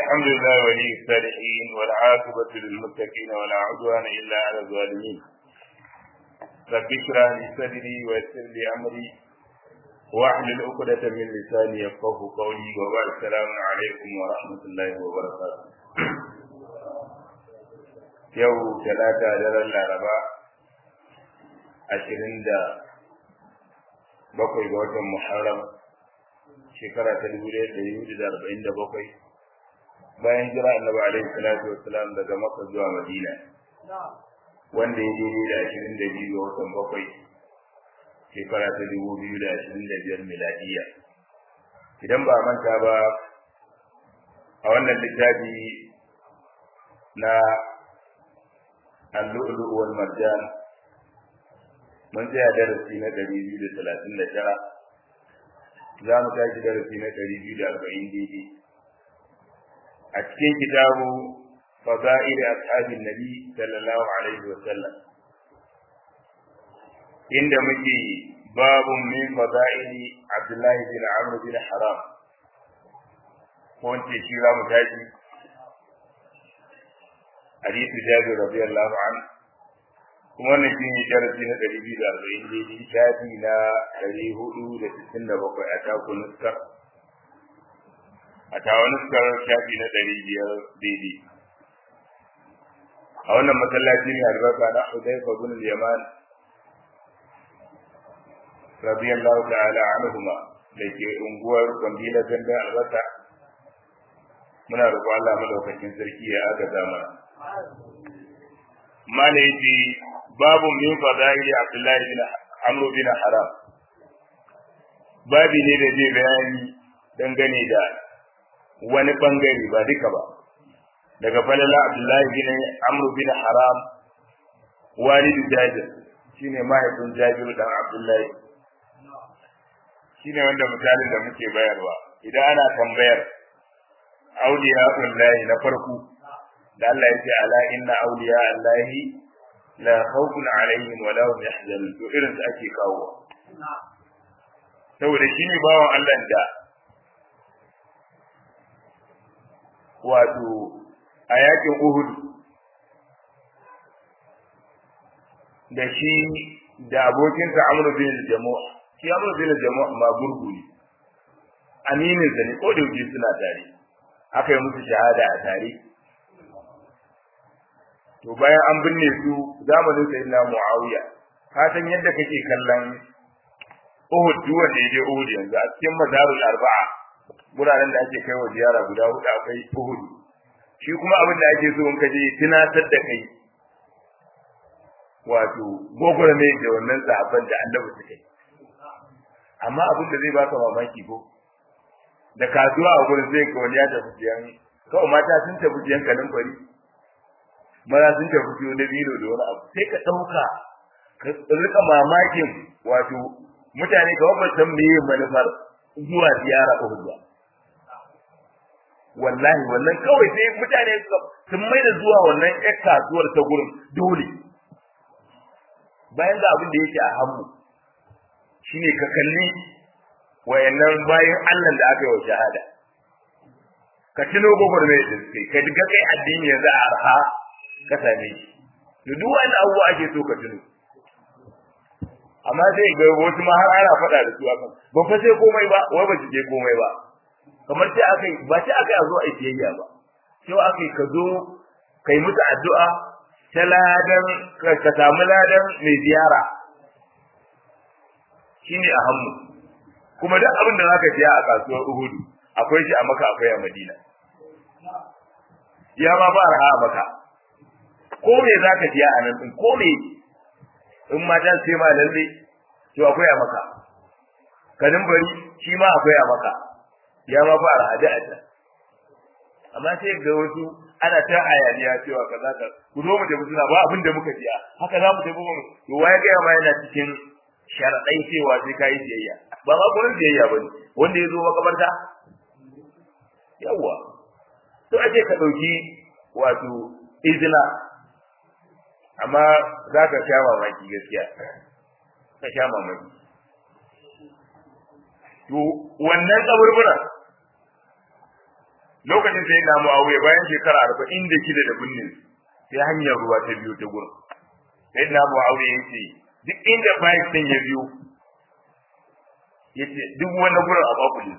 الحمد لله ولي الصالحين والعاقبة للمتقين ولا عدوان إلا على الظالمين رب اشرح لي صدري ويسر لي أمري واحلل عقدة من لساني يفقه قولي وبعد السلام عليكم ورحمة الله وبركاته yau talata daren laraba ashirin da bakwai ga watan muharram shekara ta dubu ɗaya da yudu da arba'in da bakwai bayan jira annabi alaihi salatu wassalam daga makka zuwa madina wanda ya daidai da ashirin da biyu ga watan bakwai shekara ta dubu biyu da ashirin da biyar miladiya idan ba manta ba a wannan littafi na اللؤلؤ والمرجان من جاء درسي na ɗari biyu da talatin da tara za mu tashi darasi na ɗari biyu da arba'in daidai a cikin kitabu fada'il ashabin nabi sallallahu alaihi wa sallam inda muke babun min fada'il abdullahi bin amr bin haram ko wance shi za mu tashi حديث جابر رضي الله عنه kuma wannan shi ne darasi na ɗari biyu da arba'in daidai shafi na ɗari hudu da sittin da bakwai a taku nuskar a tawa nuskar shafi na ɗari biyar daidai a wannan masallaci ne albarka na Hudayfa bin Yaman radiyallahu ta'ala anhuma da ke unguwar Kwambila Gandun Albarka muna roƙon Allah madaukakin sarki ya agaza mana mala yace babu min fadaili abdullahi bin amr bin haram babi ne da zai bayani dangane da wani bangare ba duka ba daga falala abdullahi bin amr bin haram walidu jabir shine mahaifin jabir dan abdullahi shine wanda misalin da muke bayarwa idan ana tambayar auliya ullahi na farko da Allah yake ala inna awliya Allahi la khawfun alaihim wa lahum yahzanun to irin su ake kawo saboda shine bawan Allah da wato a yakin Uhud da shi da abokinsa Amr bin Jamu' shi Amr bin Jamu' ma gurgu ne aminin sa ne ko da yake suna tare aka yi musu shahada a tare to bayan an binne su zamanin sayyidina Muawiya ka san yadda kake kallon Uhud duk wanda yaje Uhud yanzu a cikin mazarul arba'a guraren da ake kaiwa ziyara guda hudu akwai Uhud shi kuma abin da ake so in ka je tunatar da kai wato gogora ne da wannan sahabban da annabi suka yi amma abin da zai baka mamaki ko da kasuwa a gurin sai ka wani ya tafi siyan kawai mata sun tafi siyan kanin fari maza sun tafi siyo na bino da wani abu sai ka ɗauka ka rika mamakin wato mutane ga wabban san meye manufar zuwa ziyara Uhud ba wallahi wannan kawai sai mutane sun mai da zuwa wannan ƴar kasuwar ta gurin dole bayan da abin da yake a hannu shine ka kalli wayannan bayan Allah da aka yi wa shahada ka tuno gwagwarmai da suke ka diga kai addini yanzu a arha ka same shi da duk wani abubuwa ake so ka tuno amma sai ga wasu ma har ana faɗa da su akan ba fa sai komai ba wai ba su je komai ba kamar sai akai ba sai akai a zo a siyayya ba sai akai ka zo kai musu addu'a ta ladan ka samu ladan mai ziyara shine a hannu kuma duk abin da zaka siya a kasuwar Uhudu akwai shi a Makka akwai a Madina ya ma ba raha maka ko me zaka siya a nan din ko me in mata sai ma lalle to akwai a maka kanin bari shi ma akwai a maka ya ma fara hada a can amma sai ga wasu ana ta hayaniya cewa kaza ka ku zo mu tafi suna ba abin da muka siya haka za mu tafi mu to waye ga ma yana cikin sharadai cewa sai kai siyayya ba ma gurin siyayya ba ne wanda ya zo makabarta yawa to ake ka dauki wato izina amma za ka sha mamaki gaskiya ka sha mamaki to wannan kaburbura lokacin sai na muawiya bayan shekara arba'in da shida da binne sai hanyar ruwa ta biyo ta gurin sai na muawiya ya ce duk inda bayan ɗin ya biyo ya ce duk wani gurin a bakuli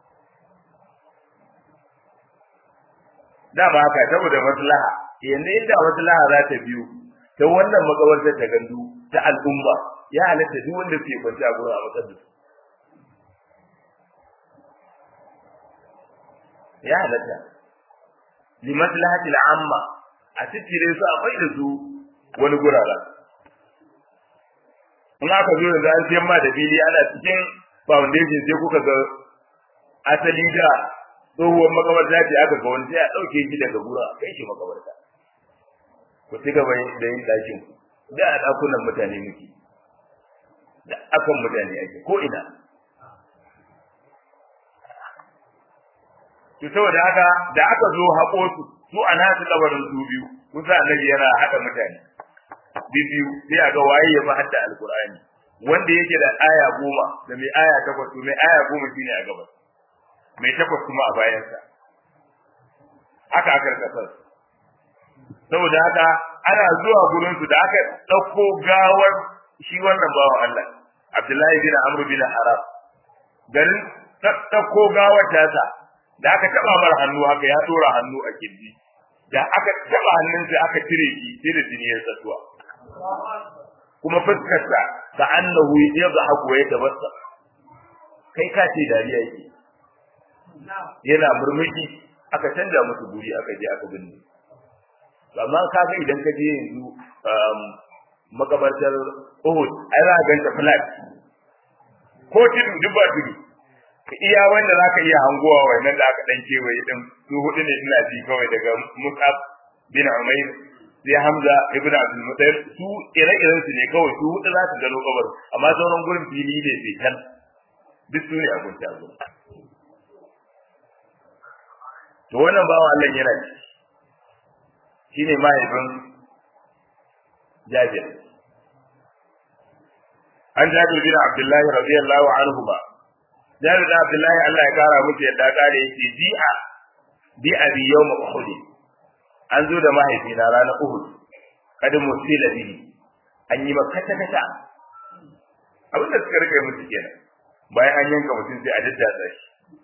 dama haka saboda maslaha yanzu inda maslaha za ta biyo ta wannan makabartar ta gandu ta al'umma ya halatta duk wanda ke kwanci a gurin a matsar da su ya halatta li maslahati al'amma a cikin su a bai da su wani gurara in aka zo da an siyan ma da fili ana cikin foundation sai kuka ga asali da tsohuwar makabarta ce aka ga wani sai a ɗauke shi daga gura a kai shi makabarta ku ci gaba da yin ɗakin da a ɗakunan mutane muke da akan mutane ake ko ina to saboda haka da aka zo haƙo su su a nasu kabarin su biyu kusa annabi yana haɗa mutane biyu sai a ga waye ya fi hadda alkur'ani wanda yake da aya goma da mai aya takwas mai aya goma shine a gabas mai takwas kuma a bayansa haka aka rika saboda haka ana zuwa gurin su da aka ɗauko gawar shi wannan bawan Allah Abdullahi bin Amr bin Haram garin ɗauko gawar tasa da aka taba mar hannu haka ya dora hannu a kirji da aka taba hannun sai aka cire shi sai da jini ya tsatuwa kuma fuskarsa ka annahu yadhaku wa yatabassa kai ka ce dariya yake yana murmushi aka canja musu guri aka je aka binne amma ka ga idan ka je yanzu makabartar Uhud ai za ka ganta flat ko tudu duk ba tudu iya wanda za ka iya hangowa wannan da aka dan kewaye din su hudu ne ina ji kawai daga Mus'ab bin Umair sai Hamza ibn Abdul Muttalib su ire-iren su ne kawai su hudu za su gano kabar amma sauran gurin fili ne sai kan duk su ne a gunta gurin to wannan bawan Allah yana ci shine mahaifin Jabir an Jabir bin Abdullah radiyallahu anhu ba Jabir bin Abdullah Allah ya kara musu yadda kare yake bi'a bi abi yawm Uhud an zo da mahaifina ranar Uhud kada musila bihi an yi maka kata kata abin da suka rike musu kenan bayan an yanka mutum sai a daddatsa shi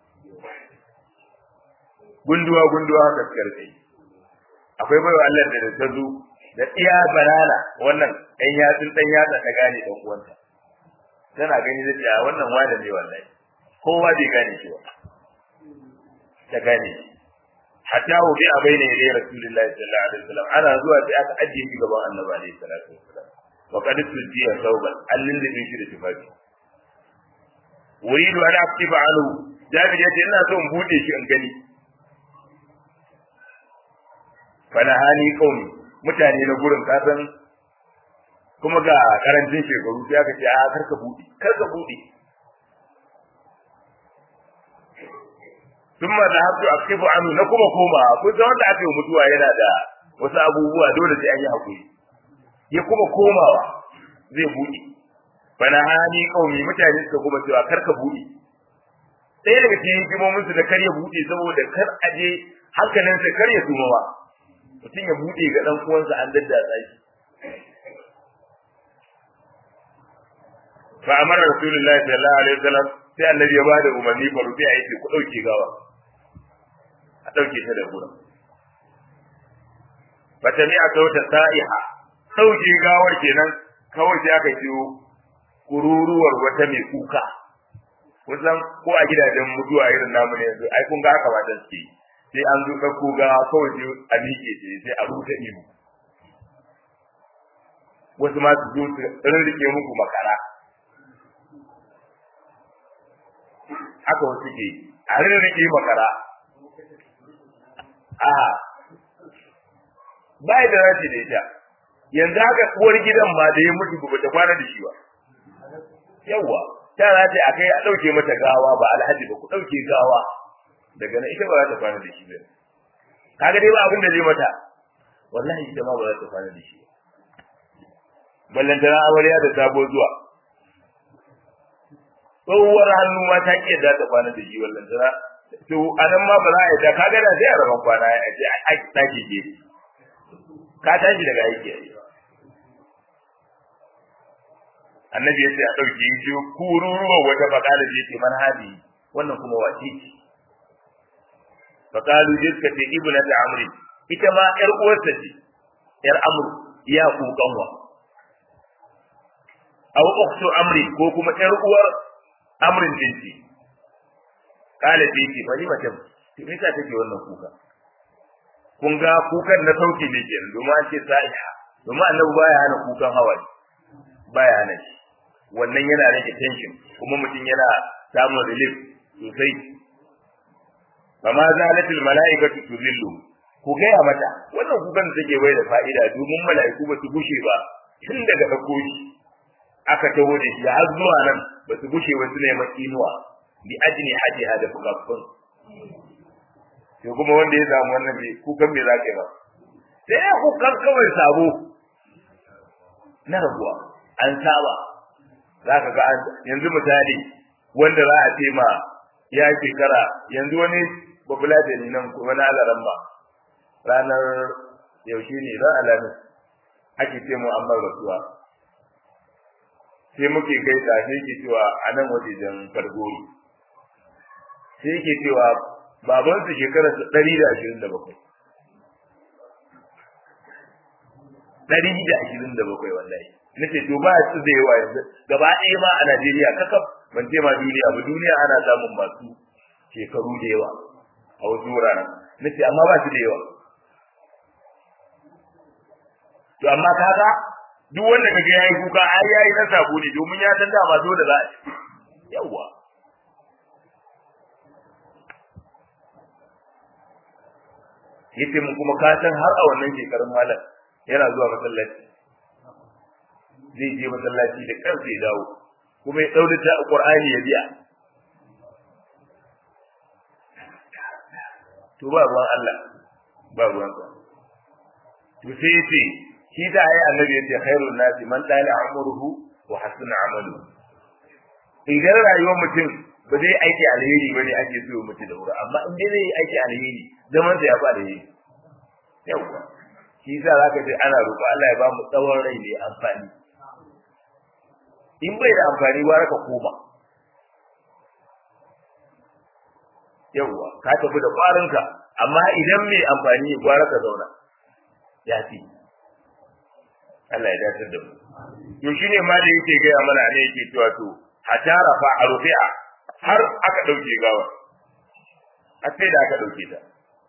gunduwa gunduwa haka suka rike akwai baiwa Allah da ta zo da iya banana wannan ɗan yatsun ɗan yatsa ta gane ɗan uwanta tana gani da cewa wannan wada ne wallahi kowa bai gane shi ba ta gane hatta hu bi abaina ila rasulillahi sallallahu alaihi wasallam ana zuwa sai aka ajiye shi gaban annabi alaihi salatu wasallam wa qad tujiya thawban allin da shi da tufafi uridu an aktifa anhu jabir yace ina so in bude shi in gani fana hali kauni mutane na gurin kasan kuma ga karancin shekaru sai aka ce a karka bude karka bude sun ma da hatu a kifu anu na kuma koma kun san wanda aka yi mutuwa yana da wasu abubuwa dole sai an yi hakuri ya kuma komawa zai bude fana hali kauni mutane suka kuma cewa karka bude ɗaya daga cikin hikimomin su da kar ya bude saboda kar aje hankalinsa kar ya suma ba mutum ya buɗe ga ɗan uwansa an daddatsa shi fa amara rasulullahi sallallahu alaihi wasallam sai annabi ya bada umarni fa rufi a yake ku dauke gawa a dauke ta da gurin fa tami'a sauta sa'iha dauke gawar kenan kawai sai aka ciwo kururuwar wata mai kuka kusan ko a gidajen mutuwa irin namu ne yanzu ai kun ga haka matan suke yi sai an zo ɗauko ga kawai sai a miƙe ce sai a rubuta ihu wasu ma su zo su rike muku makara haka wasu ke a rike makara a ba da rashi da ita yanzu haka uwar gidan ma da ya mutu ba ta kwana da shi ba yawwa ta race a kai a ɗauke mata gawa ba alhaji ba ku ɗauke gawa daga nan ita ba za ta kwana da shi ba kaga dai ba abin da zai mata wallahi ita ma ba za ta kwana da shi ballantana amarya da sabo zuwa tsohuwar hannu ma ta ƙi za ta kwana da shi ballantana to anan ma ba za a yi da kaga da sai a raban kwana a ce a tashi ke ka tashi daga aiki annabi ya ce a ɗauki shi kururuwa wata bakala ce ce man hadi wannan kuma wace ce fakalu je suka ce ibnu ta amri ita ma yar uwarsa ce yar amru ya ku kanwa aw ukhtu amri ko kuma yar uwar amrin din ce kala ce ce bari mace to me yasa take wannan kuka kun ga kukan na sauki ne kenan domin an ce sa'iha domin annabi baya hana kukan hawaye baya hana shi wannan yana rage tension kuma mutum yana samun relief sosai fama zalatul mala'ikatu tuzillu ku gaya mata wannan kukan da take bai da fa'ida domin mala'iku ba su gushe ba tun daga dauko shi aka taho da shi har zuwa nan ba su gushe ba su ne makinuwa bi ajni hajiha da fukaffun to kuma wanda ya samu wannan bai kukan me za ka yi ba sai ya kukan kawai sabo na rabuwa an saba za ka ga yanzu misali wanda za a ce ma ya shekara yanzu wani babula da ni nan kuma na alaran ba ranar yaushe ne ran alamin ake ce mu an bar rasuwa sai muke gaisa sai ke cewa a nan wajejen fargori sai ke cewa babansu shekararsa ɗari da ashirin da bakwai ɗari da ashirin da bakwai wallahi na ce to ba su da yawa yanzu gaba ɗaya ma a Najeriya kakaf ban ce ma duniya ba duniya ana samun masu shekaru da yawa a wasu wuraren na ce amma ba su da yawa to amma kaga duk wanda kaga yayi kuka ai yayi na sabo ne domin ya san dama dole za a yawa yace mu kuma ka san har a wannan shekarun malam yana zuwa masallaci zai je masallaci da kansa ya dawo kuma ya daure ta Qur'ani ya biya to ba ruwan Allah ba ruwan sa to sai yace shi da ayi annabi yace khairun nasi man dala umruhu wa hasuna amalu idan rayuwar mutum ba zai aiki alheri bane ake so mutu da wuri amma in dai zai aiki alheri zaman sa ya fa alheri yawa shi yasa zaka ce ana roƙo Allah ya ba mu tsawon rai ne amfani in bai da amfani gwara ka koma yawa ka tafi da kwarinka amma idan mai amfani ne gwara ka zauna ya fi Allah ya dace da mu to shine ma da yake gaya mana ne yake cewa to hatara fa arfi'a har aka dauke gawa a sai da aka dauke ta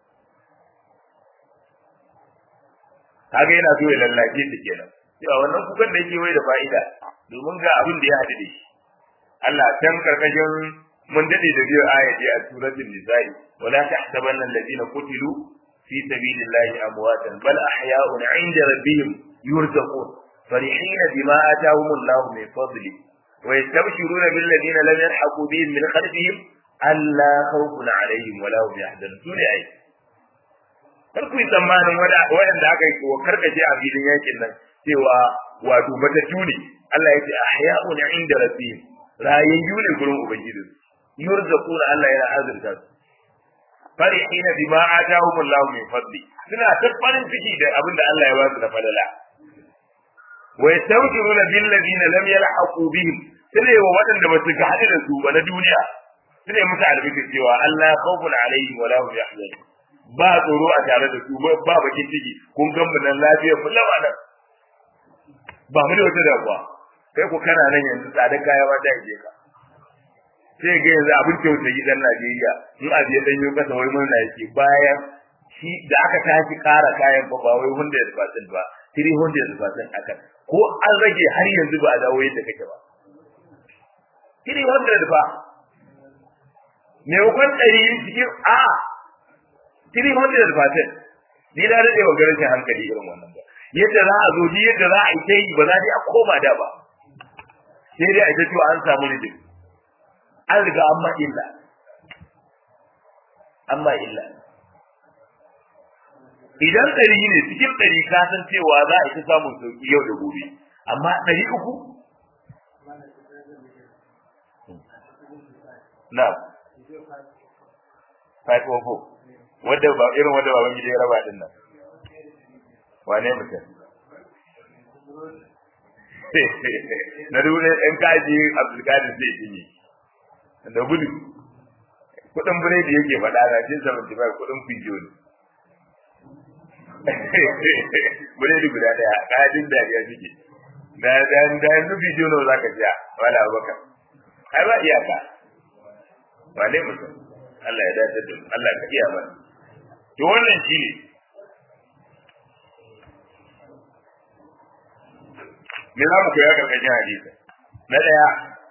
kaga yana so ya lallace ta kenan cewa wannan kukan da yake wai da fa'ida domin ga abin da ya haɗu da shi Allah can karkashin mun dade da biyu ayati a suratul nisa'i wala tahsabanna alladhina qutilu fi sabilillahi amwatan bal ahya'un 'inda rabbihim yurzaqun فرحين بما آتاهم الله من فضله ويستبشرون بالذين لم يلحقوا بهم من خلفهم ألا خوف عليهم ولا هم يحزنون سورة أي kar ku yi tsammanin waɗanda aka yi wa karkace a filin yakin nan cewa wato matattu ne Allah ya ce ahya'un inda rabbihim rayayyu ne gurin ubangiji yurzaquna Allah yana azurta su farihina bima atahum Allah min fadli suna ta farin ciki da abin da Allah ya ba su da falala wa yastawjiruna bil ladina lam yalhaqu bihim sune wa waɗanda ba su ga hadu da su ba na duniya sune musu albishir cewa Allah khawfun alaihim wa la hum yahzanun ba tsoro a tare da su ba bakin ciki kun gan mu nan lafiya mu lawa nan ba mu da wata damuwa kai ku kana nan yanzu tsadar kaya ba ta ije ka sai ga yanzu abin tausayi dan Najeriya in abu ya danyo kasa wai murna yake bayan shi da aka tashi kara kayan ba ba wai 100% ba 300% aka ko an rage har yanzu ba a dawo yadda kake ba 300 ba me hukun ɗari cikin a 300% ni da rade wa garin hankali irin wannan ba yadda za a zo ni yadda za a yi ta yi ba za a koma da ba sai dai a ita cewa an samu ne an riga an ma illa an ma illa idan ɗari ne cikin ɗari ka san cewa za a ita samun sauki yau da gobe amma ɗari uku na 504 wanda ba irin wanda baban gida ya raba din nan wane mutum na dole in kaji abdulkadir zai yi da gudu kudin biredi yake faɗa na cin 75 kudin fijo ne biredi guda daya kajin dariya suke da da da yanzu fijo ne za ka ja wala abubakar ai ba iyaka wane mutum Allah ya dace da Allah ka iya mana to wannan shine me za mu koya karkashin hadisi na daya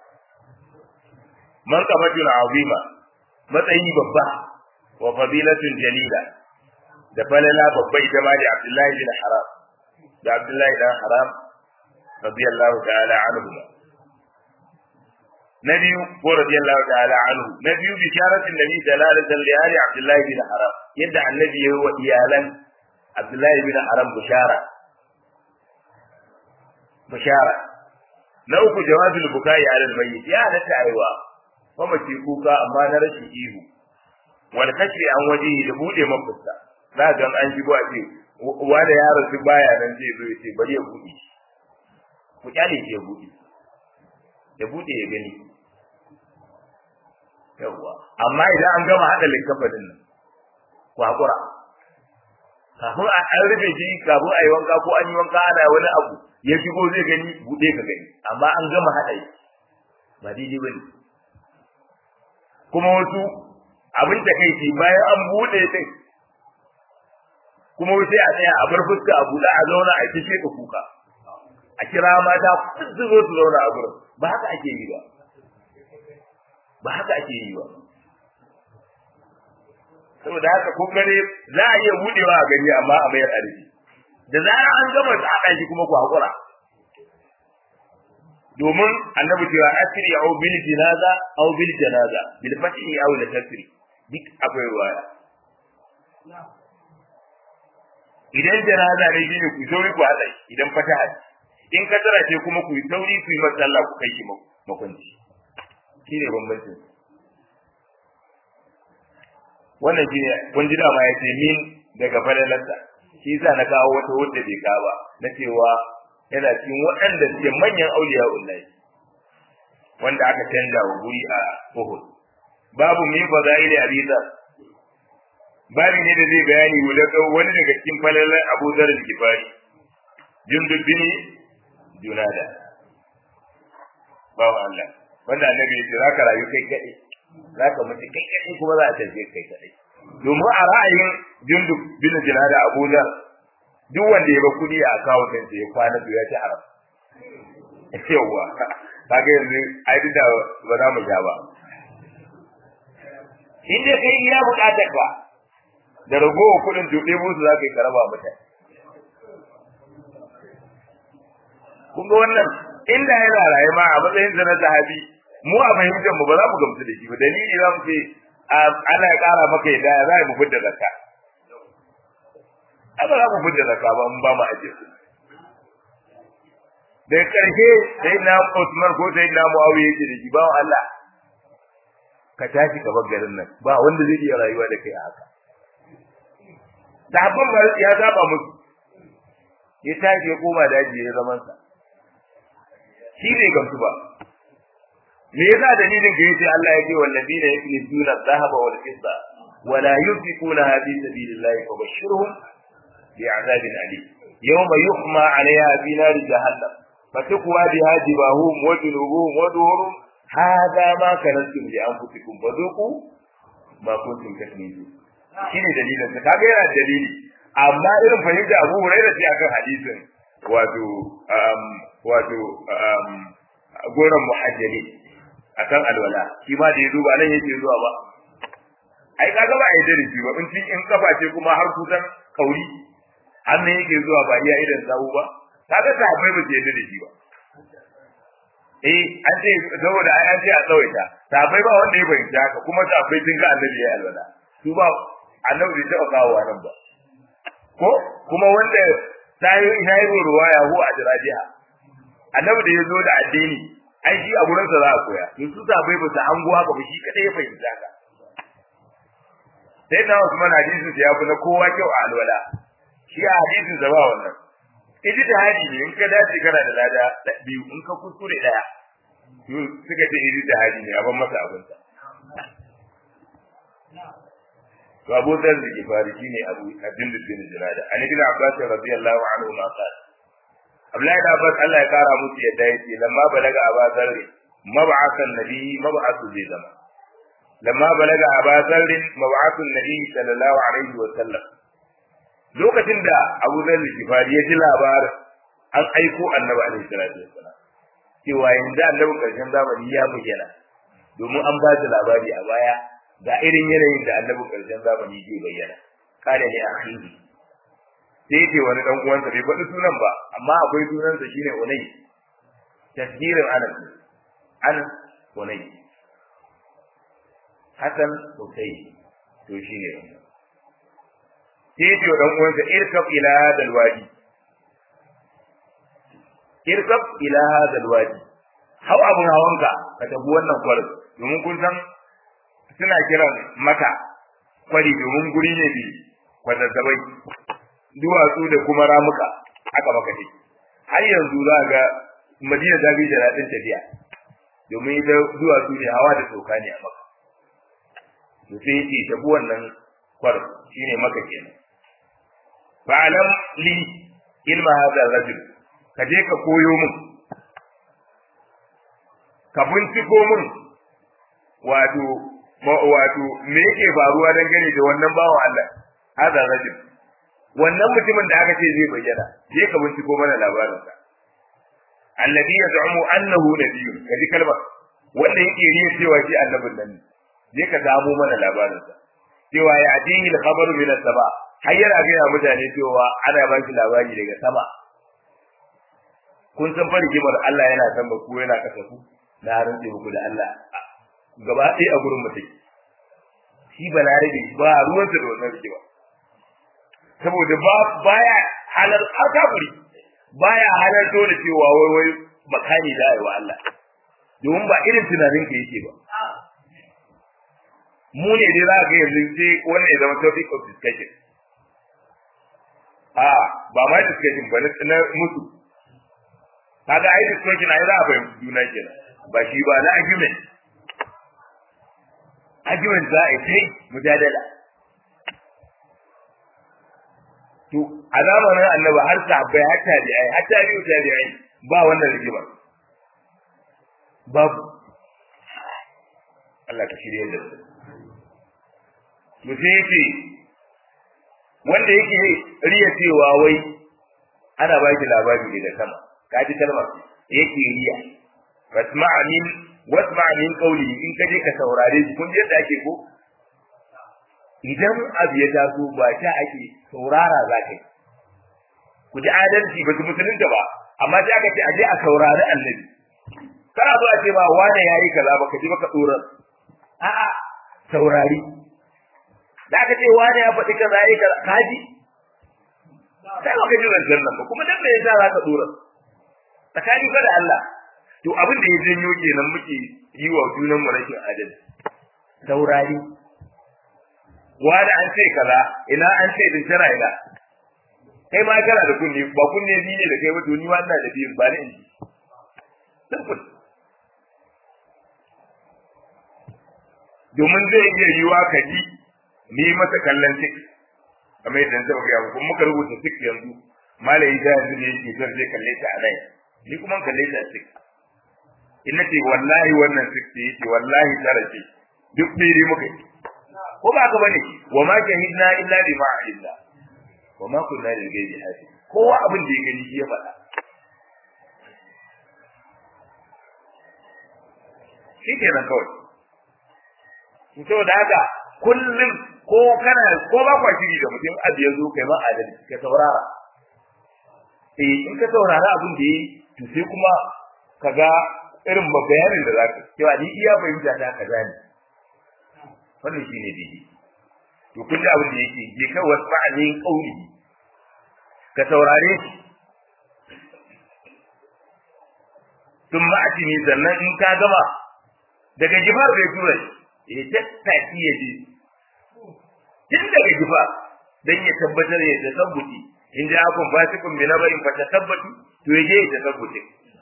man qamatun azima matsayi babba wa fadilatun jalila da falala babba ita ma da Abdullahi bin Haram da Abdullahi dan Haram radiyallahu ta'ala anhu na biyu ko radiyallahu ta'ala anhu na biyu bisharatin nabi dalalatan li ali Abdullahi bin Haram yadda annabi ya yi wa iyalan Abdullahi bin Haram bishara bishara na uku jawazul bukai ala almayyit ya halatta aiwa kuma ce kuka amma na rashin ihu wal kashi an waje da bude mafusta za ga an shigo a ce wanda ya rasu baya nan zai zo ya ce bari ya bude ku kyale ya bude ya bude ya gani yawwa amma idan an gama hada likkafanin nan ku hakura kafin a an rufe shi kafin a yi wanka ko an yi wanka ana wani abu ya shigo zai gani bude ka gani amma an gama hada shi ba daidai bane kuma wasu abin da kai ce bayan an bude din kuma sai a tsaya a bar fuska a buɗe a zauna a kishe ka kuka a kira mata su zo su zauna a gurin ba haka ake yi ba ba haka ake yi ba saboda haka kun gane za a iya budewa a gari amma a mayar arziki da zarar an gama haɗa shi kuma ku haƙura domin annabi cewa asri au bil jinaza au bil janaza bil fathi au la tasri duk akwai ruwaya idan janaza ne shine ku sauri ku haɗa idan fataha in ka tara ce kuma ku yi sauri ku yi masalla ku kai shi makwanci shine bambancin wannan shine kun ji dama ya ce min daga falalarsa shi yasa na kawo wata wadda bai kawo ba na cewa yana cikin waɗanda suke manyan auliya ullahi wanda aka canza wa guri a Uhud babu min fadaili abisa babu ne da zai bayani wani daga cikin falalar Abu Dharr al-Ghifari jundub bin Junada bawo Allah wanda annabi ya ce zaka rayu kai kadai zaka mutu kai kadai kuma za a tafi kai kadai domin a ra'ayin jundub bin Junada Abu Dharr duk wanda ya ba kudi a akawun ɗinsa ya kwana to ya ci haram yawwa kaga yanzu ai duk da ba za mu ja ba in dai kai iya buƙatar ka da ragowar kuɗin to ɗebo su za ka yi karaba mutane kun ga wannan inda yana raye ma a matsayin sa na sahabi mu a fahimtar mu ba za mu gamsu da shi ba dalili za mu ce ana ya ƙara maka yadda za mu fitar zakka ai ba za mu fitar zakka ba mun ba mu ajiye su da karshe sai na Usman ko sai na Muawiya yake da shi ba Allah ka tashi ka bar garin nan ba wanda zai iya rayuwa da kai a haka sahabban ba ya saba musu ya tashi ya koma daji ya zaman sa shi bai gamsu ba me yasa dalilin da yace Allah ya ce wallazina yaknizuna dhahaba wal fidda wala yunfiquna fi sabilillahi fabashshirhum bi'adabin alim yawma yuhma 'alayha fi nar jahannam فتقوى بها جباههم وجنوبهم وظهورهم هذا ما كنتم لانفسكم فذوقوا ما كنتم تكنزون shine dalilin sa kaga yana dalili amma irin fahimta Abu Hurairah sai akan hadisin wato um wato um goran muhajjali akan alwala shi ma da ya duba nan yake zuwa ba ai kaga ba ai darisi ba in in kafa ce kuma har kusan kauri har ne yake zuwa ba iya idan sawu ba kaga sahabbai ba je da shi ba eh an ce saboda ai an ce a tsawaita sahabbai ba wanda ya fahimta haka kuma sahabbai sun ga annabi ya alwala su ba annabi bai taɓa kawo nan ba ko kuma wanda ta yi ina yi ruwaya ko a jirajiha annabi da ya zo da addini ai shi a gurin sa za a koya to su sahabbai ba su hango haka ba shi kadai ya fahimta haka sai na Usman hadisin ya fi na kowa kyau a alwala shi a hadisin sa ba wannan ijtihadi ne in ka dace kana da lada biyu in ka kuskure daya suka ce ijtihadi ne a ban masa abinsa to Abu Dharr da Gifari shine Abu Abdul bin Junada an ibn Abbas radiyallahu anhu ma qala Abdullahi da Abbas Allah ya kara musu yadda yake lamma balaga Abu Dharr mab'athan nabi mab'athu bi zama lamma balaga Abu Dharr mab'athu nabi sallallahu alaihi wa sallam lokacin da Abu Dharr da Gifari ya ji labarin an aiko Annabi alaihi salatu wassalam cewa yanzu Annabi karshen zamani ya bayyana domin an ba da labari a baya ga irin yanayin da annabi karshen zamani zai bayyana kada ne akhihi sai yake wani dan uwansa bai faɗi sunan ba amma akwai sunansa shine Unay tasgirin Anas Anas Unay Hassan Husayn to shine wannan sai yake wa dan uwansa irkab ila hadal wadi irkab ila hadal wadi hau abun hawanka ka tafi wannan kwarin domin kun san suna kiran maka kwari domin guri ne bi kwazazzabai duwatsu da kuma ramuka aka maka ce har yanzu za ga madina ta bi da daɗin tafiya domin ita duwatsu ne hawa da sauka ne a maka to sai yake tafi wannan kwar shine maka kenan fa'alam li ilma hadha rajul ka je ka koyo min ka binciko min wato wato me yake faruwa dangane da wannan bawan Allah hada rajul wannan mutumin da aka ce zai bayyana je ka binciko mana labarin sa alladhi yaz'umu annahu nabiyyun kaji kalmar wanda yake riya cewa shi annabin nan je ka samu mana labarin sa cewa ya atihi al-khabaru min as-sama har yana ga mutane cewa ana ba shi labari daga sama kun san fa rigimar Allah yana san ba ku yana kasa ku na rantse muku da Allah gaba ɗaya a gurin mutum shi balarabe ba ruwansa da wannan rigima saboda ba baya halar alkafuri baya halarto da cewa wai wai makani da ayi wa Allah domin ba irin tunanin ka yake ba mu ne dai za ga yanzu sai wannan ya zama topic of discussion a ba ma discussion ba na mutu kaga ai discussion ai za a fahimci juna kenan ba shi ba na argument argument za a yi sai mujadala to a zamanin annabi har sahabbai har tabi'ai har tabi'u tabi'ai ba wannan rigima babu Allah ka shirye da su to sai yake wanda yake riya cewa wai ana ba shi labari daga sama ka ji kalmar yake riya wasma'a min wasma'a min qawli in ka je ka saurare shi kun je yadda ake ko idan abu ya taso ba ta ake saurara za ka yi ku ji adalci ba su musulunta ba amma sai aka ce a je a saurari annabi kana zo a ce ba wane ya yi kaza ba ka ji baka tsoron a'a saurari da aka ce wane ya faɗi kaza ya yi kaza ka ji sai baka ji zancen nan ba kuma dan me yasa za ka tsoron tsakani fa da Allah to abin da ya janyo kenan muke yi wa junan mu rashin adalci saurari wani an ce kaza ina an ce din tana ina kai ma kana da kunne ba kunne bi ne da kai ba to ni ma ina da biyu ba ne in simple domin zai iya yiwa ka ji ni masa kallon tik kamar yadda na taɓa gaya kuma muka rubuta tik yanzu malayi da yanzu da yake zan zai kalle ta a nan ni kuma kalle ta a tik in nace wallahi wannan tik ce yake wallahi tara ce duk ɗaya muka yi ko ba ka bane wa ma shahidna illa bima alimna wa ma kunna lil ghaibi hafiz kowa abin da ya gani shi ya faɗa shi kenan kawai to da haka kullum ko kana ko ba kwa shiri da mutum abu ya zo kai ma adalci ka saurara eh in ka saurara abin da yi to sai kuma kaga irin bayanin da zaka cewa ni iya fahimta ta kaza ne wannan shine dai to kun da abin da yake je kai wasfa'alin qauli ka saurare shi tun ma'atini sannan in ka gama daga jifar bai tura shi ya tattaki ya je tun daga gifa dan ya tabbatar ya tasabbuti in ja akun fasikun bi nabarin fa tasabbatu to yaje ya tasabbuti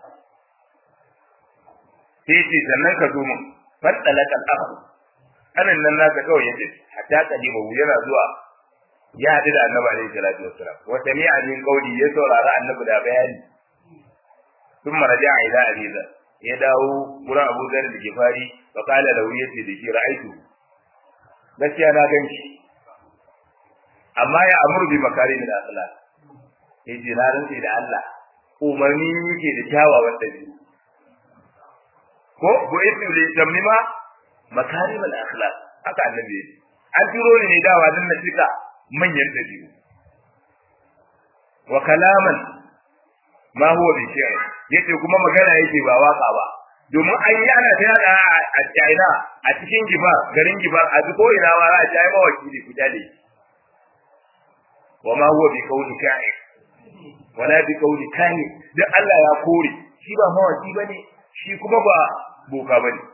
sai ce sannan ka zo mun faddalaka al-akhu anan nan naka kawai yace hatta kalima yana zuwa ya haɗu da annabi alaihi salatu wassalam wa sami'a min qawli ya saurara annabi da bayani ثم رجع إلى أبي ذر يدعو قرى أبو ذر الجفاري فقال له يسي دشي رأيته بس أنا ganshi. amma ya amuru bi makari min akhlaq yace na rantsi da Allah umarni yake da kyawawan dabi'u ko ko yace da tamima makari min akhlaq haka annabi yace an turo ni ne dawa dan na cika manyan dabi'u wa kalaman ma huwa bi shi'r yace kuma magana yake ba waka ba domin an yi ana ta yada a China a cikin gibar garin gibar a duk ina ma za a ci ai mawakili ku dale wa ma huwa bi qawli ka'in wala bi qawli kahin dan Allah ya kore shi ba mawaki bane shi kuma ba boka bane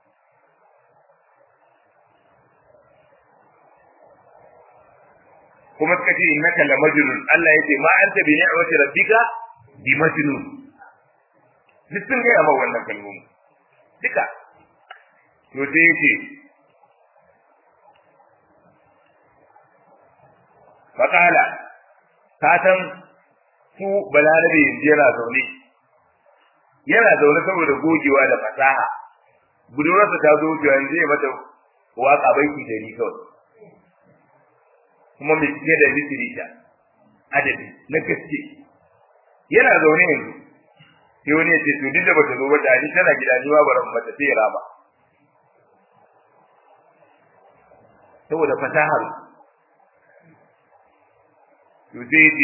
kuma suka ce innaka la majnun Allah yake ma anta bi ni'mati rabbika bi majnun duk sun gaya ma wannan kalmomi duka to sai yake faƙala ka san su balarabe yanzu yana zaune yana zaune saboda gogewa da fasaha budurarsa ta zo wucewa yanzu ya mata waƙa baiki da ni kawai kuma mai cike da litirita adadi na gaske yana zaune yanzu sai wani ya ce to duk da bata zo ba ta ni tana gida ni ma baran mata sai ya raba saboda fasahar to sai ce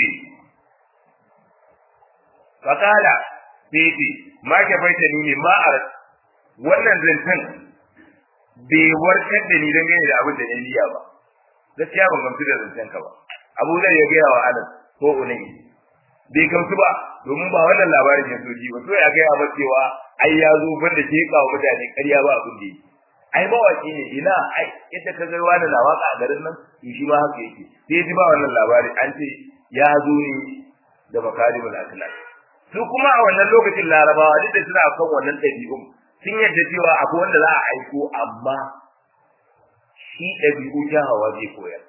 fakala sai ce ma ke faita ni ne ma a wannan zancen bai warkar da ni dangane da abin da na niyya ba gaskiya ban gamsu da zancen ka ba abu zai ya gaya wa anas ko unai bai gamsu ba domin ba wannan labarin ya soji ba so ya gaya ba cewa ai ya zo ban da ke kawo mutane ƙarya ba abin da yake ai mawaki ne ina ai ita ka ga wani na waka a garin nan to shi ma haka yake sai ji ba wannan labari an ce ya zo ne da makarimul akhlaq su kuma a wannan lokacin larabawa duk da suna kan wannan ɗabi'un sun yarda cewa akwai wanda za a aiko amma shi ɗabi'u hawa zai koyar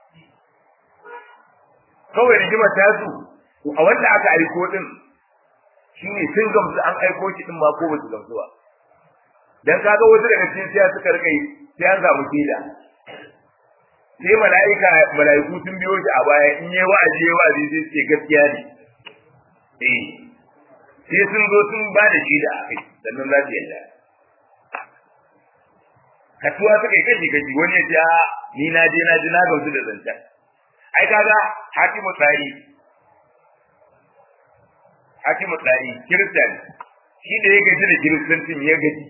kawai rigimar ta su a wanda aka aiko din shine sun gamsu an aiko shi din ma ko ba su gamsu ba dan kaga wasu daga cikin siya suka rika yi sai an samu kila sai mala'ika mala'iku sun biyo shi a baya in yi wa'azi yi wa'azi sai ce gaskiya ne eh sai sun zo sun ba da shi da akai sannan za su yadda kasuwa suka yi kashi kashi wani ya ce a ni na je na ji na gamsu da zancen ai kaga hakimu tsari hakimu tsari kiristan shi da ya gaji da kiristancin ya gaji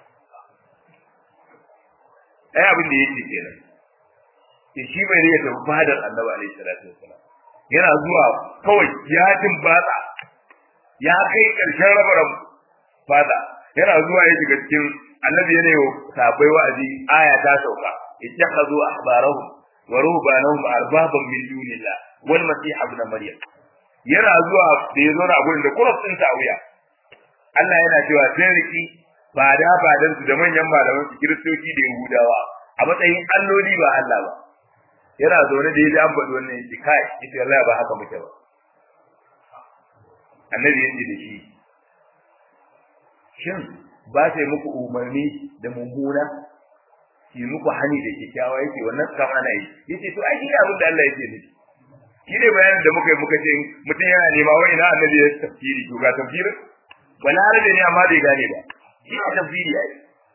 ai abin da yake kenan ke shi bai riya tafi fadar annabi alaihi salatu wasalam yana zuwa kawai ya batsa ya kai karshen rabaran fada yana zuwa ya shiga cikin annabi yana yau sabai wa'azi aya ta sauka ittakhadhu ahbarahum wa ruhbanahum arbaban min dunillah wal masih ibn maryam yana zuwa da ya zo na gurin da kuraf din wuya. Allah yana cewa sai riki ba da badan su da manyan malaman su kiristoci da yahudawa a matsayin alloli ba Allah ba yana zaune da yaji an faɗi wannan yace kai yace Allah ba haka muke ba annabi yace da shi shin ba sai muku umarni da mummuna ki muku hani da kyakkyawa yace wannan kam ana yi yace to ai shi abin da Allah yake nufi shi ne bayanin da muka yi muka ce mutum yana nema wai na annabi ya tafsiri to ga tafsirin balarabe ne amma bai gane ba shi ne tafsiri ai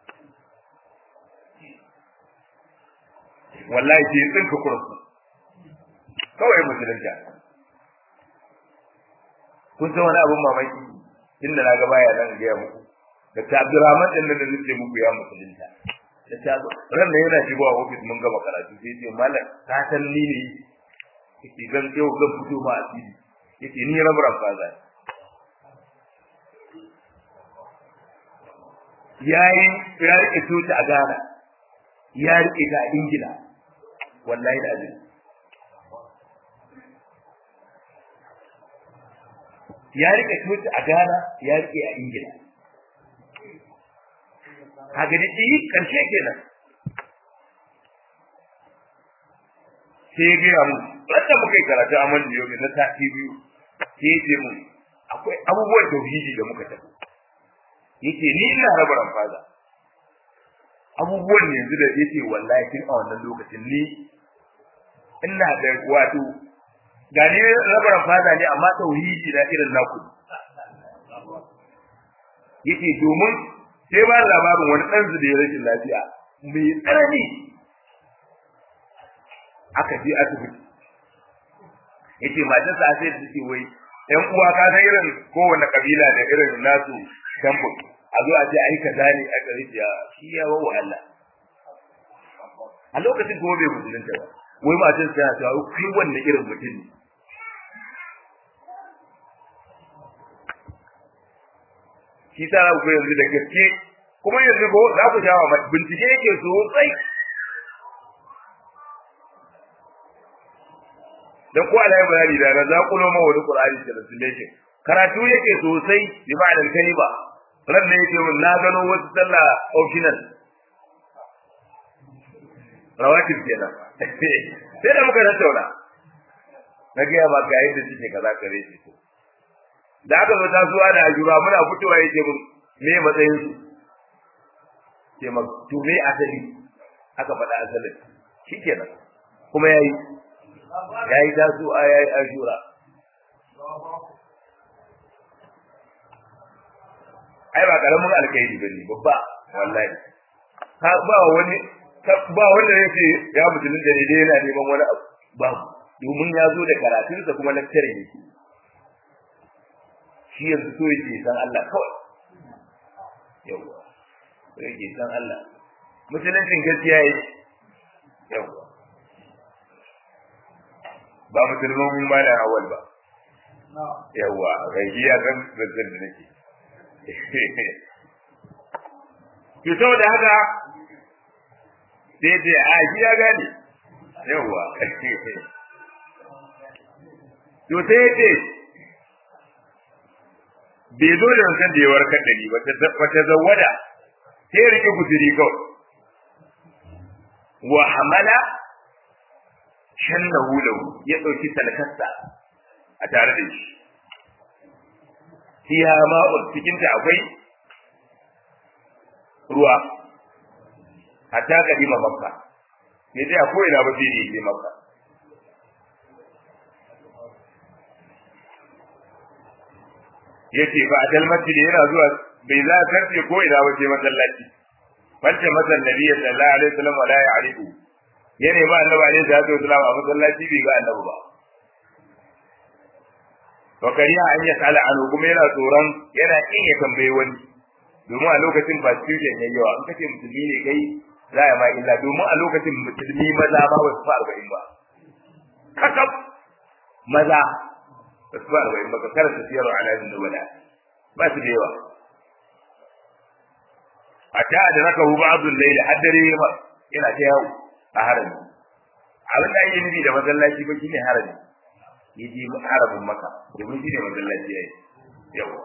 wallahi ke tsinka kursu kawai musulunta kun san wani abun mamaki inda na ga baya nan gaya muku da ta Abdurrahman din da nake muku ya musulunta da ta ran da yana shigowa ofis mun gama karatu sai ce mallam ka san ni ne yake zan yau zan fito ma asiri yake ni rabaran faza yayi ya rike tuta a Ghana ya rike ta a Ingila wallahi da azumi ya rike coci a Ghana ya rike a Ingila kaga da shi karshe kenan sai ya gaya mu wanda muka yi karatu a man yau na sati biyu sai ya ce mu akwai abubuwan tauhidi da muka tafi yace ni ina raba ramfaza abubuwan yanzu da yace wallahi tun a wannan lokacin ni ina da wato ga ni raba ramfaza ne amma tauhidi na irin naku yace domin sai ba labarin wani ɗan da ya rashin lafiya mai tsanani aka je asibiti yace matarsa sai da take wai ƴan uwa ka san irin kowanne kabila da irin nasu tambo a zo a ce ai kaza ne a gari ya shi ya wa Allah a lokacin kuma bai musulunta ba wai matar sa ta kai wanne irin mutum ne shi sa za ku yanzu da gaske kuma yanzu ko za ku jawa bincike yake sosai dan ko Allah ya bayani da za ku noma wani Qur'ani da translation karatu yake sosai bi ma'anar kalima ran ne yake mun na gano wasu sallah optional rawatib kenan sai da muka tattauna na ga ba ga yadda suke kaza kare shi to da aka zo tasuwa da ajura muna fitowa yake mun me matsayin su ke ma to me asali aka faɗa asalin shikenan kuma yayi yayi tasuwa yayi ajura ai ba karamin alkhairi bane babba wallahi ka ba wani ba wanda yake ya musulun da ne dai yana neman wani abu ba domin ya zo da karatunsa kuma lecture yake shi yanzu so yake san Allah kawai yawa so yake san Allah musuluncin gaskiya yake yawa ba musulmin ba da awal ba yawa gaji ya san zazzan da nake to saboda haka sai ce a shi ya gane yawa to sai ya ce bai zo da wancan da ya warkar da ni ba ta zawada sai ya rike guzuri kawai wa hamala shannahu lahu ya ɗauki talakasta a tare da shi fiha ma'un cikin ta akwai ruwa hatta kadima makka ne dai ko ina ba sai je makka yace ba a masjid yana zuwa bai za ka karfe ko ina ba sai masallaci fanta masan nabiyyi sallallahu alaihi wasallam wala ya'rifu yana ba annabi alaihi salatu wasallam a masallaci bai ga annabi ba wa kariya an ya sala anu kuma yana tsoron yana kin ya tambaye wani domin a lokacin ba student yayi yawa in kace musulmi ne kai za ya ma illa domin a lokacin musulmi maza ba wasu fa arba'in ba kakab maza ba su fa arba'in ba ka karanta siyarwa alamin nubala ba su da yawa a ta da raka hu ba'dul layl haddare ma ina ta yawo a harami abin da ake nufi da masallaci ba shine harami yaje haramin maka domin shine masallaci yayi yawa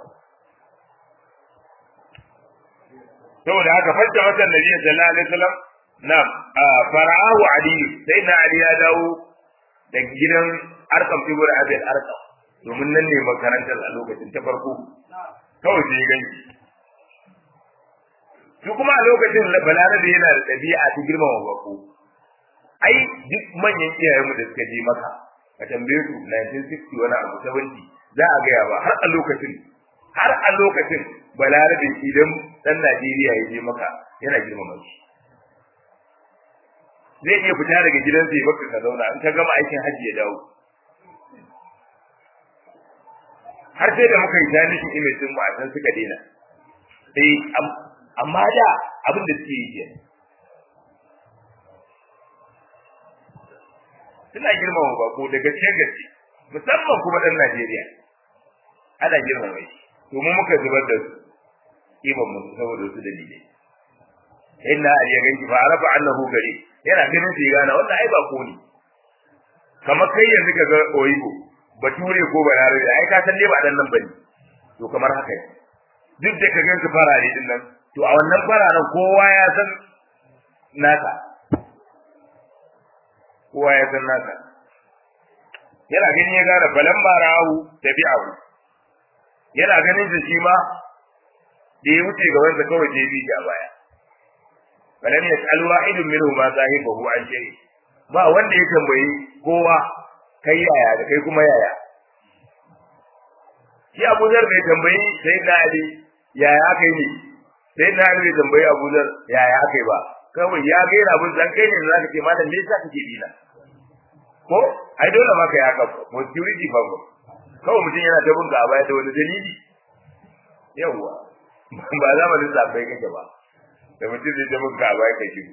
saboda haka fajja watan nabi sallallahu alaihi wasallam na'am fara'ahu ali sai na ali ya dawo da gidan arkam tibur abin arkam domin nan ne makarantar a lokacin ta farko kawai sai gani su kuma a lokacin balarabe yana da ɗabi'a ta girmama bako ai duk manyan iyayenmu da suka je maka ka tambaye su 1960 wani abu 70 za a gaya ba har a lokacin har a lokacin balarabe idan dan Najeriya ya je maka yana girmama shi zai iya fita daga gidansa ya baka ka zauna in ka gama aikin hajji ya dawo har sai da muka yi jami'in image din mu a san suka daina sai amma da abin da suke yi kenan suna girmama bako da gaske gaske musamman kuma dan Najeriya ana girmama shi to mu muka zubar da su kiban mu saboda su dalilai inna ali ya ganki fa arafa annahu gari yana ganin sai gana wannan ai ba ko ne kamar kai yanzu ka ga oyibo bature ko balarabe ai ka san dai ba dan nan bane to kamar haka ne duk da ka gansu farare din nan to a wannan fararen kowa ya san naka kowa ya san naka yana ganin ya gane balan barahu tabi'ahu yana ganin da shi ma da ya wuce gaban sa kawai je bi a baya balan yas'al wahidun minhu ma sahibahu an shay ba wanda ya tambayi kowa kai yaya da kai kuma yaya shi Abu Zar bai tambayi sai na Ali yaya aka yi ne sai na Ali bai tambayi Abu Zar yaya aka yi ba kawai ya ga yana abun san kai ne za ka ce malam me yasa kake bi na ko ai dole maka ya haka security fa ko kawai mutum yana ta bunka a baya da wani dalili yawwa ba zamanin zabai kake ba da mutum zai ta bunka a baya kake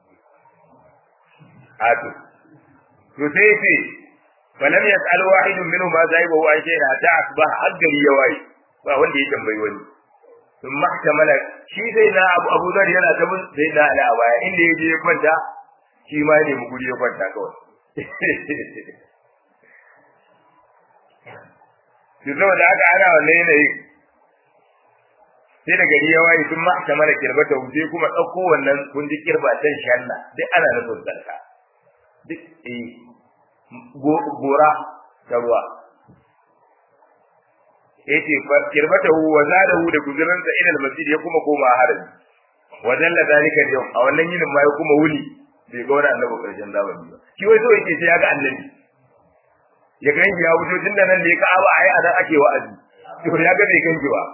ato to sai ce falam yas'al wahidun minhum ma zaiba wa shay'a hatta asbah haggari ya waye ba wanda ya tambayi wani sun mahtamala shi sai na abu abu zar yana ta bin sai na ala a baya inda ya je ya kwanta shi ma ne mu guri ya kwanta kawai to saboda haka ana wannan yanayi sai da gari ya waye sun mahtamala kirbata sai kuma ɗauko wannan kun ji kirba can shanna duk ana nufin sarka duk eh gora ta ruwa yace kirbatahu wa zadahu da guzuransa ila almasjid ya kuma koma harabi wa dalla zalika yau a wannan yinin ma ya kuma wuni bai ga wani annabi karshen zamani ba shi wai so yake sai ya ga annabi ya ganji ya wuce tun da nan ne ka aba ai anan ake wa'azi to ya ga bai ganji ba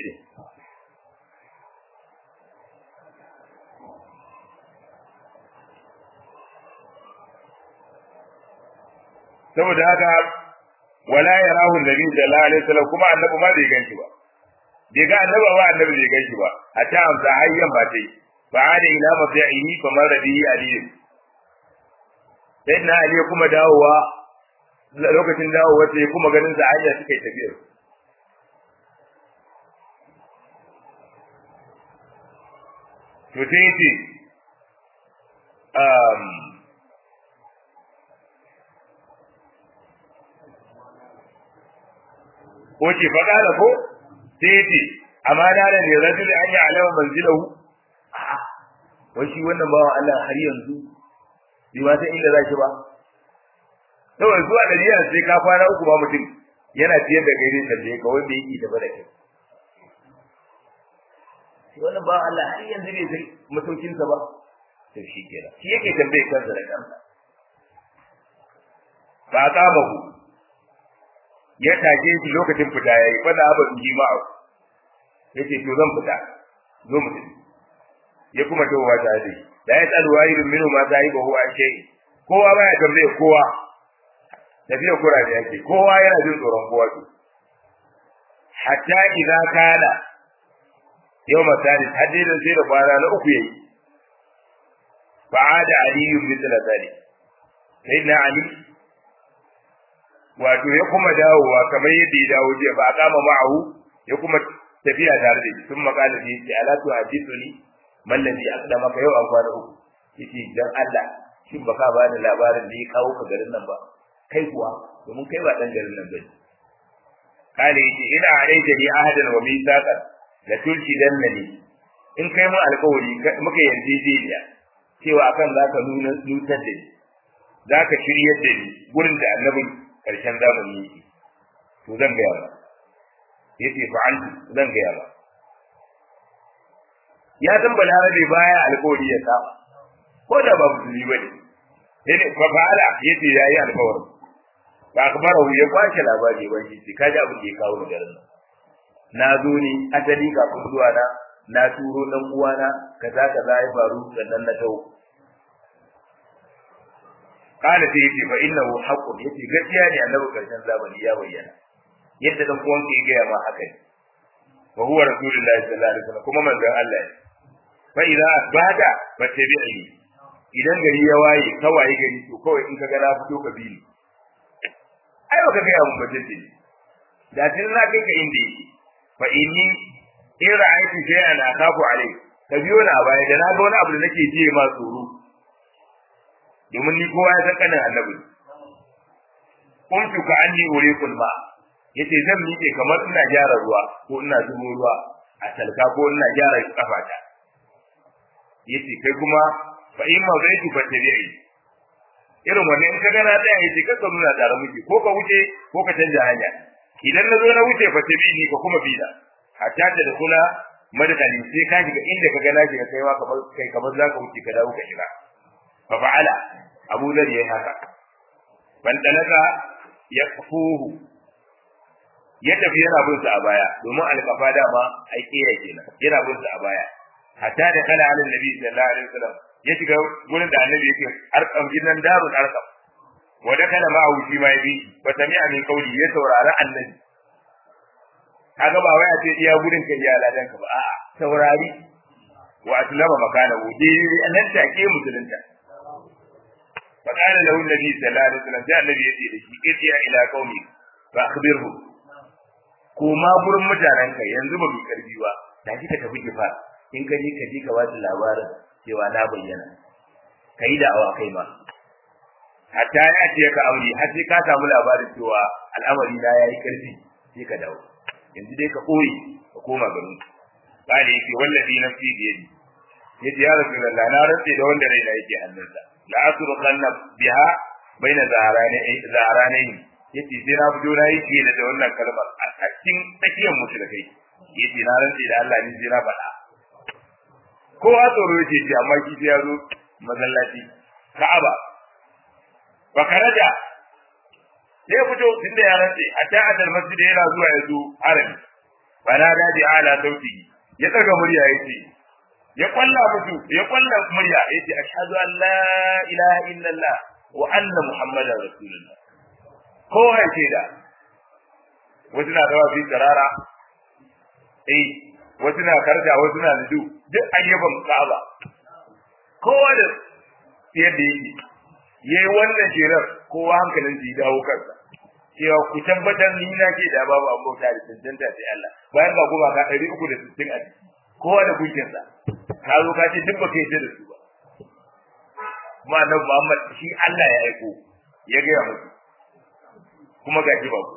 saboda haka wala yarahu nabi sallallahu alaihi wasallam kuma annabi ma bai ganshi ba bai ga annabi ba annabi bai ganshi ba a ta amsa hayyan ba tai fa ada ila mafi'ihi fa marra bihi ali sayyidina ali kuma dawowa lokacin dawowa sai kuma ganin sa hanya suka yi tafiya to sai ce um wace fa kala ko sai yace amma da da ne rajul an ya alama manzilahu wai shi wannan bawa Allah har yanzu bai ma san inda zaki ba saboda zuwa da jiya sai ka fara uku ba mutum yana tiyar da gaire sanje ka wanda yake tafi da kai shi wannan bawa Allah har yanzu bai san masaukin sa ba to shi kenan shi yake tambaye kansa da kansa ba ka bahu ya tage shi lokacin fita yayi fa da abin jima'a yace to zan fita zo mu tafi ya kuma tawowa ta dai da ya tsalu wayirun minhu ma sahibahu an shay kowa baya tambaye kowa tafiya kura da yake kowa yana jin tsoron kowa to hatta idza kana yau masali hadirin sai da kwana na uku yayi fa'ada aliyu mithla dhalik sayyidina ali wato ya kuma dawowa kamar yadda ya dawo jiya ba a kama ma'ahu ya kuma tafiya tare da shi sun makala da yake ala tu hadithuni mallazi aqdama ka yau an kwana uku yace dan Allah shin baka ba ni labarin da ya kawo ka garin nan ba kai kuwa domin kai ba dan garin nan bane kale yace ina alaita ni ahadan wa mithaqan la tulshi dannani in kai mu alƙawari muka yarjejeniya cewa akan zaka nuna nutar da ni zaka shiryar da ni gurin da annabin karshen zamani yake to zan gaya ba yace fa'altu zan gaya ba ya san balarabe baya alƙawari ya saba ko da ba musulmi bane sai fa fa'ala yace yayi alƙawari ba akbarahu ya kwace labari ba shi kaji abin da ya kawo ni garin nan na zo ne asali kafin zuwa na na turo dan uwana kaza kaza ya faru sannan na tawo kana sai yace fa innahu haqqun yace gaskiya ne annabi karshen zamani ya bayyana yadda dan uwan ke ga ma haka ne wa huwa rasulullahi sallallahu alaihi wasallam kuma manzon Allah ne fa idza asbada fattabi'ni idan gari ya waye ka waye gari to kawai in ka ga na fito ka bi ni ai baka ga mun bace ce da tun na kai ka inda yake fa inni in ra'aytu shay'an akafu alai ka biyo na baya da na ga wani abu da nake ji ma tsoro domin ni kowa ya san kanin annabi kuntu ka anni uriqul ma yace zan miƙe kamar ina gyara ruwa ko ina zubo ruwa a talka ko ina gyara kafata yace kai kuma fa in ma zaitu fa tabi'i irin wannan in ka ga na tsaya yace ka nuna tare muke ko ka wuce ko ka canja hanya idan na zo na wuce fa tabi'i ka kuma bi da hatta ta da kula madadali sai ka shiga inda ka ga na shiga kai ma kamar kai kamar zaka wuce ka dawo ka shiga fa fa'ala abu zar yayi haka ban dalaka ya kufuhu ya tafi yana bin sa a baya domin alkafa dama ai kira kenan yana bin sa a baya hatta da kana alin nabi sallallahu alaihi wasallam ya shiga gurin da annabi yake arkam gidan darul arkam wa da kana ma'ahu shi ma yabi wa sami'a min qawli ya saurari annabi kaga ba wai a ce iya gurin ka iya ladan ka ba a'a saurari wa aslama makana wudi nan take musulunta فقال له النبي صلى الله عليه وسلم جاء النبي يجي لشي ارجع الى قومي فاخبره koma gurin mutanenka yanzu ba mai karfi ba da kika tafi kifa in ka je ka je ka wata labarin cewa na bayyana kai da awa kai ma hatta ya ce ka aure har sai ka samu labarin cewa al'amari na yayi karfi sai ka dawo yanzu dai ka koyi ka koma garin kare yake wallahi nafsi bi yadi yace ya rasulullah na rantse da wanda raina yake hannunsa la asruqanna biha baina zaharani zaharani yace sai na fito na yi ke da wannan kalmar a cikin tsakiyar mushrikai yace na rantse da Allah ni sai na faɗa ko a tsoro yace ce amma shi sai ya zo masallaci Ka'aba fa karaja sai ya fito tunda ya rantse a ta adal masjid yana zuwa ya zo harami bana da bi ala sauti ya daga murya yace ya kwalla musu ya kwalla murya yace ashhadu an la ilaha illallah wa anna muhammadar rasulullah ko ce da wasu na dawa fi tsarara eh wasu na karja wasu na nudu duk ayyuban ka'aba kowa da yadda yake yayi wannan shirar kowa hankalin shi dawo kansa cewa ku tabbatar ni na ke da babu abota da tantanta sai Allah bayan ba kuma ka 360 a ciki kowa da gunkinsa ka zo ka ce duk baka yi da su ba kuma annabi Muhammad shi Allah ya aiko ya ga musu kuma ga shi babu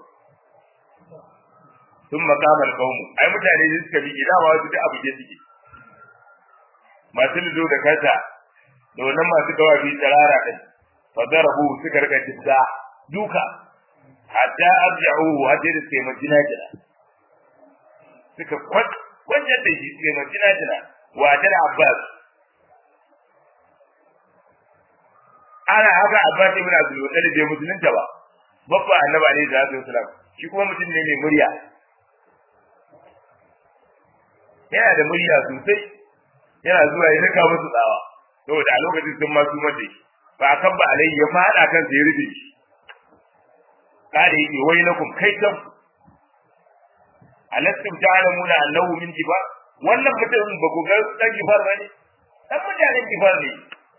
sun makamar kaumu ai mutane da suka bi gida ma wasu duk abu ke suke masu lido da kasa da wannan masu gawafi tarara din fadarabu suka rika jidda duka hatta arja'u hatta da sai majina jira suka kwanciyar da shi sai majina jira wa ta da Abbas ana haka Abbas ibn Abdul Muttalib bai musulunta ba babba annabi alaihi salatu wasalam shi kuma mutum ne mai murya yana da murya sosai yana zuwa ya rika musu tsawa saboda a lokacin sun ma su mace ba a kabba alaihi ya fada kan sai ya rufe shi kada yake wai lakum kai kan alastum ta'lamuna annahu min jibar wannan mutum ba ku ga dan jibar bane dan mutanen jibar ne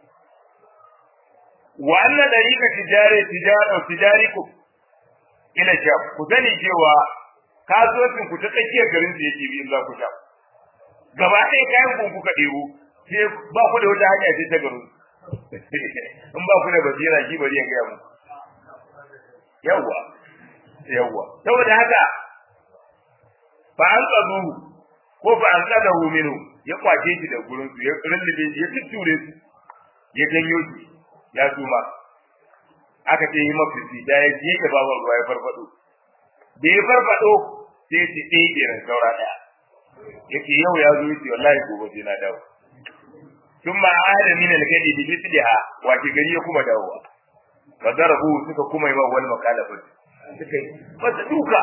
wa anna dariqa tijari tijara tijarikum ila sham ku sani cewa kasuwancin ku ta tsakiyar garin da yake bi za ku sha gaba ɗaya kayan ku kuka ɗebo sai ba ku da wata hanya ce ta garin in ba ku da basira shi bari ya gaya mu yawwa yawwa saboda haka fa an tsadu ko fa an tsadahu minhu ya kwace shi da gurin su ya rullube shi ya tutture su ya janyo shi ya suma aka ce yi mafisi da ya je da babar ruwa ya farfado da ya farfado sai ya ce ɗaya ɗiran saura ɗaya yake yau ya zo yace wallahi gobe sai na dawo tun ma ada min al-gadi bi mithliha wa ki gari ya kuma dawowa fa darabu suka kuma yi wa wal makalafa suka yi masa duka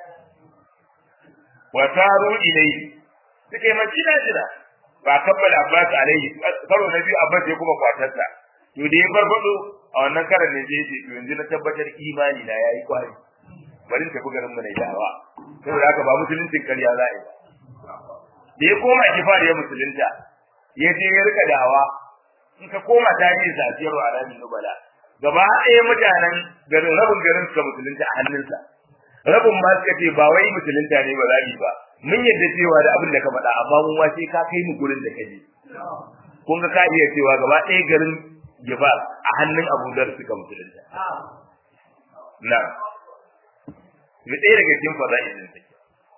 wa taru ilayhi suka yi majina jira ba kabbala abbas alaihi karo na biyu abbas ya kuma kwatarsa to da ya farfado a wannan karan ne zai ce to yanzu na tabbatar imani na yayi kwari bari in tafi garin mu na dawa saboda haka ba musuluncin karya za a yi da ya koma kifar ya musulunta ya je ya rika dawa in ka koma tarihin sa siyar wa alamin nubala gaba ɗaya mutanen garin rabin garin suka musulunta a hannunsa rabin ma suka ce ba wai musulunta ne ba za ba mun yadda cewa da abin da ka faɗa amma mun wace ka kai mu gurin da ka je kun ga ka iya cewa gaba ɗaya garin Gifar a hannun Abu Dhar suka musulunta na mu ɗaya daga cikin fada'ilin take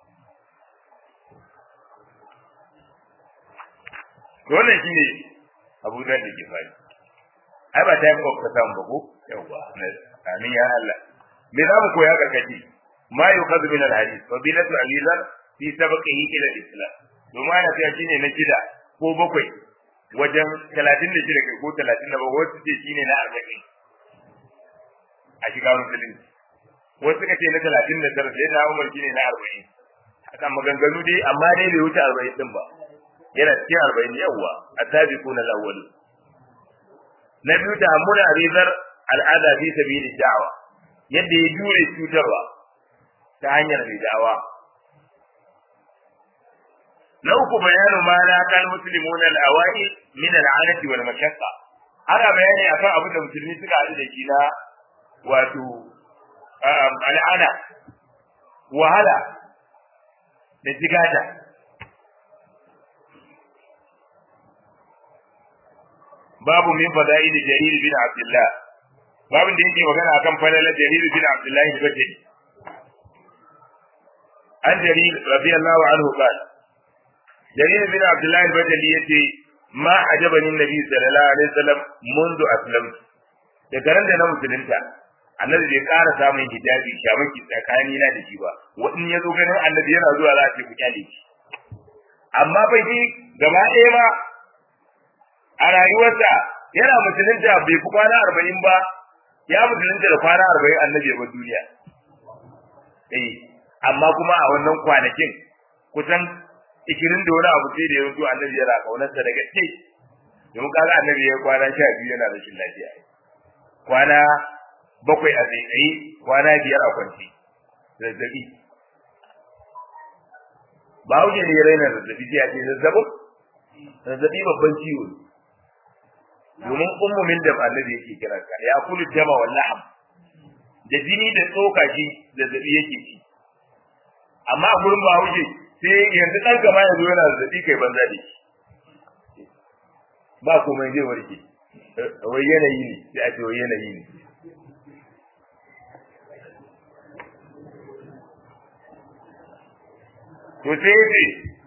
wannan shine Abu Dhar da Gifari ai ba time of ka samu ba ko yawa amin ya Allah me za mu koya karkashi ma yuqadu min al-hadith wa bilatu alizar fi sabqihi ila al-islam domin ana cewa shine na shida ko bakwai wajen 36 kai ko 37 wasu ce shine na 40 a shiga musulunci wasu suka ce na 39 sai na Umar shine na 40 haka maganganu dai amma dai bai wuce 40 din ba yana cikin 40 yawa asabiquna al-awwalin na biyu ta hamuna rizar al'ada fi sabili da'wa yadda ya jure cutarwa ta hanyar mai da'awa na uku bayanu ma na kan muslimuna al-awai min al-anati wal mashaqqa ana bayani akan abin da musulmi suka haɗu da shi na wato al'ana wahala da jigata babu min fada'il jarir bin abdullah babin da yake magana akan falalar jarir bin abdullah al-bajali an jarir radiyallahu anhu qala jarir bin abdullah al-bajali yace ma ajabani nabi sallallahu alaihi wasallam منذ aslamtu da garan da na musulunta annabi bai ƙara samun hijabi shamaki tsakani na da shi ba wani ya zo ganin annabi yana zuwa za a ce ku kyale shi amma bai ji gaba ɗaya ba a rayuwarsa yana musulunta bai fi kwana arba'in ba ya musulunta da kwana arba'in annabi ya bar duniya eh amma kuma a wannan kwanakin kusan ikirin da wani abu sai da ya mutu annabi yana kaunarsa da gaske domin kaga annabi ya kwana sha biyu yana rashin lafiya kwana bakwai a tsaitsaye kwana biyar a kwanci zazzabi ba wuce ne ya raina zazzabi sai a ce zazzabin zazzabi babban ciwo ne domin ummumin da annabi yake kira ka ya kulu jama wal lahm da jini da tsoka shi zazzabi yake ci amma a gurin ba wuce sai yanzu dan gama yanzu yana zazzabi kai banza da shi ba komai zai warke wai yanayi ne sai a ce wai yanayi ne to sai yace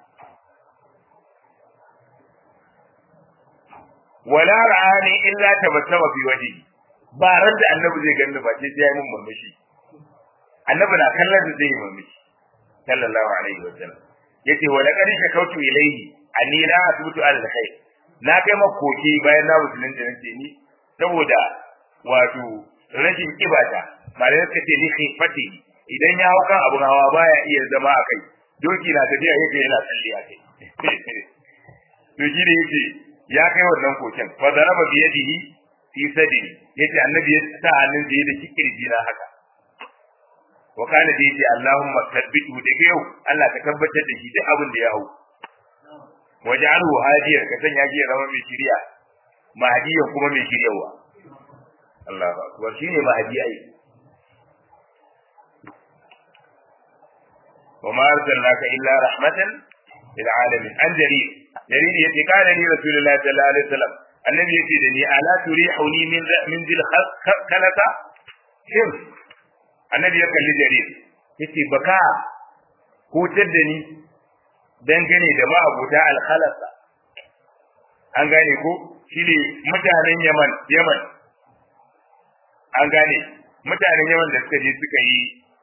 wala ra'ani illa tabassama fi wajhi ba ran da annabi zai ganni ba sai ya yi mun murmushi annabi na kallon da zai yi murmushi sallallahu alaihi wa sallam yace wala qad shakautu ilayhi anni la atutu ala alkhair na kai makoki bayan na musulunta nace ni saboda wato rashin kibata malai suka ce ni khifati idan ya hauka abun hawa baya iya zama a kai doki na tafiya yake yana tsalle a kai to shi ne yake ya kai wannan koken fa daraba bi yadihi fi sadri yace annabi ya sa hannun da yake kirji na haka wa kana da yace Allahumma thabbitu da yau Allah ka tabbatar da shi duk abin da ya hau waj'alhu hadiyan ka sanya shi ya zama mai shiriya mahdiyan kuma mai shiryawa Allahu akbar shine mahdi ai وما أرسلناك إلا رحمة للعالمين عن جرير جرير يتي قال لي رسول الله صلى الله عليه وسلم النبي يتي دني ألا تريحني من من ذي الخلقة شم النبي يقول لجرير يتي بكا hutar da ni dangane da ma'abuta alkhalasa an gane ko shine mutanen Yaman Yaman an gane mutanen Yaman da suka je suka yi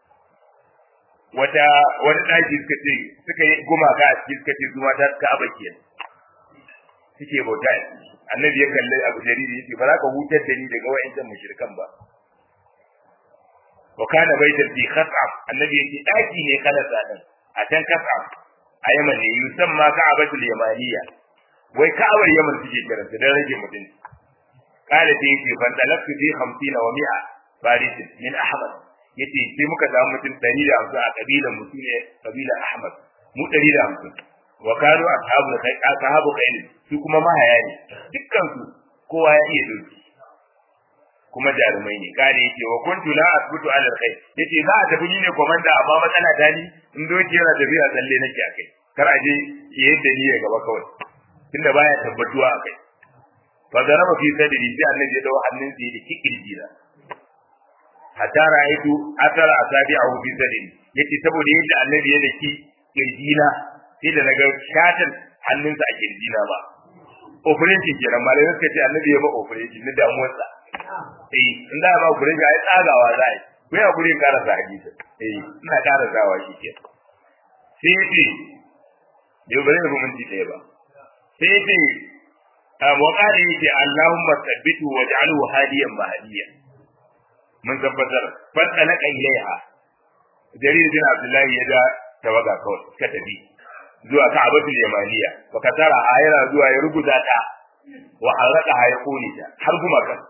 wata wani ɗaki suka ce suka yi gumaka a cikin suka ce zuma ta ka aba ke suke bauta annabi ya kalli abu jariri yace ba za ka hutar da ni daga wa'ancan mushrikan ba wa kana baitar fi khas'am annabi yace ɗaki ne kala sadan a can khas'am a yaman ne yusamma ka'abatul yamaniya wai ka'abar yaman suke kiranta dan rage mutum qala ta yace fan talaftu fi 50 wa 100 faris min ahmad yace sai muka samu mutum 150 a kabilan mu ne kabilan Ahmad mu 150 wa kanu ashabu kai ashabu kai su kuma mahaya ne dukkan su kowa ya iya doki kuma jarumai ne kare yake wa kuntu la asbutu ala alkhair yace za a tafi ne komanda amma matsala ta ni in doki yana tafiya tsalle nake akai kar a je yadda ni ya gaba kawai tunda baya tabbatuwa akai fa garaba fi sadri sai annabi ya dawo hannun sa da kikirji na hatta ra'aytu athara asabi'ahu fi sadri yace saboda yadda annabi ya daki kirjina sai da naga shatan hannunsa a kirjina ba operation kenan malamai suka ce annabi ya ba operation na damuwarsa eh in da ba operation ai tsagawa za a yi ko ya gure karasa hadisi eh ina karasawa shi ke sai yace yau bare mu minti ɗaya ba sai yace wa qala yace Allahumma thabbitu waj'alhu hadiyan mahdiyan mun tabbatar fadda na ilaiha jarir bin abdullahi ya da tawaga kawai ka tafi zuwa ka'abatul yamaniya fa katara ayara zuwa ya rubuta ta wa haraka ya kone ta har kuma kan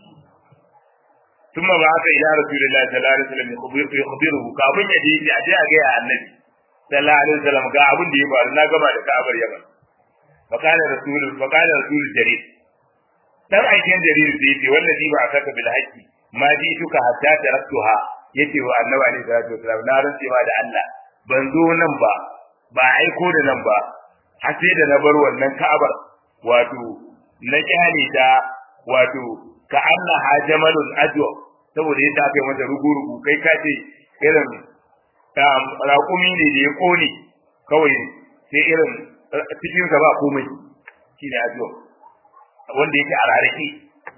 ثم بعث الى رسول الله صلى الله عليه وسلم يخبره kafin ya je a je a ga ya annabi sallallahu alaihi wasallam ga abin da ya faru na gama da ka'abar yaman fa kana rasul fa kana rasul jarir dan aikin jarir da yake wallazi ba akaka bil haqqi ma ji tuka hatta taraktuha yace wa annabi alaihi salatu wasallam na rantse ma da Allah ban zo nan ba ba aiko da nan ba har sai da na bar wannan ka'abar wato na kyale ta wato ka Allah ha jamalul ajwa saboda yadda aka yi mata rugu-rugu kai ka ce irin raƙumi ne da ya kone kawai sai irin cikinsa ba komai shi ne ajwa wanda yake a rarrake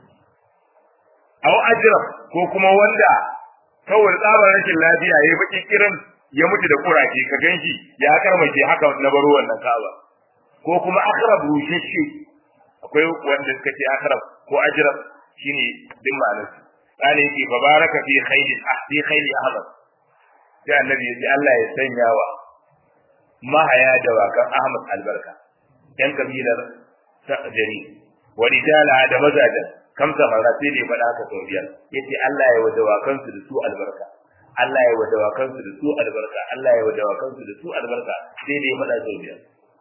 au ajrab ko kuma wanda kawai tsabar rashin lafiya ya baki kiran ya mutu da kuraje ka ganshi ya karmace haka na baro wannan kaba ko kuma akrab rushashe akwai wanda suka ce akrab ko ajrab shine din ma'anar kana yake fa baraka fi khayli ahdi khayli ahmad sai annabi ya ce Allah ya sanya wa mahaya da wakan ahmad albarka yan kabilar jari wa rijala da mazajan kamsa mara sai da ya faɗa haka sau biyar yace Allah ya wada wakansu da su albarka Allah ya wada wakansu da su albarka Allah ya wada wakansu da su albarka sai da ya faɗa sau biyar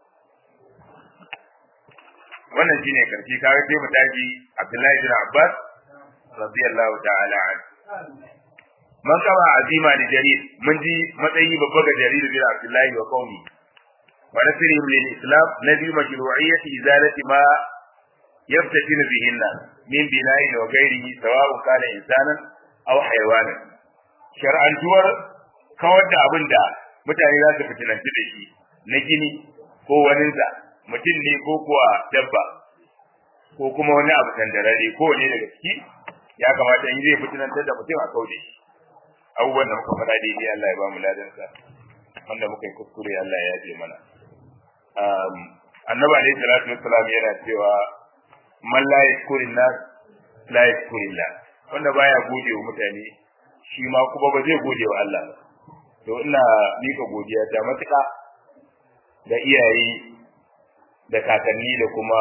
wannan shine karshe kaga sai mu tafi Abdullahi bin Abbas radiyallahu ta'ala an man kama azima da jarir mun ji matsayi babba ga jarir bin Abdullahi wa qaumi wa nasrihim lil islam nabi mashru'iyyati izalati ma yaftatinu bihinna min bina'in wa ghairihi sawa'un kana insanan aw hayawanan shar'antuwar kawar da abin da mutane za su fitinanci da shi na gini ko waninsa mutum ne ko kuwa dabba ko kuma wani abu tandarare ko wani daga ciki ya kamata in zai fitinantar da mutum a kaude shi abubuwan da muka faɗa daidai Allah ya ba mu ladansa wanda muka yi kuskure Allah ya yaje mana annabi alaihi salatu wassalam yana cewa man la yashkurin nas la yashkurillah wanda baya gode wa mutane shi ma kuma ba zai gode wa Allah ba to ina mika godiya ta matuƙa da iyaye da kakanni da kuma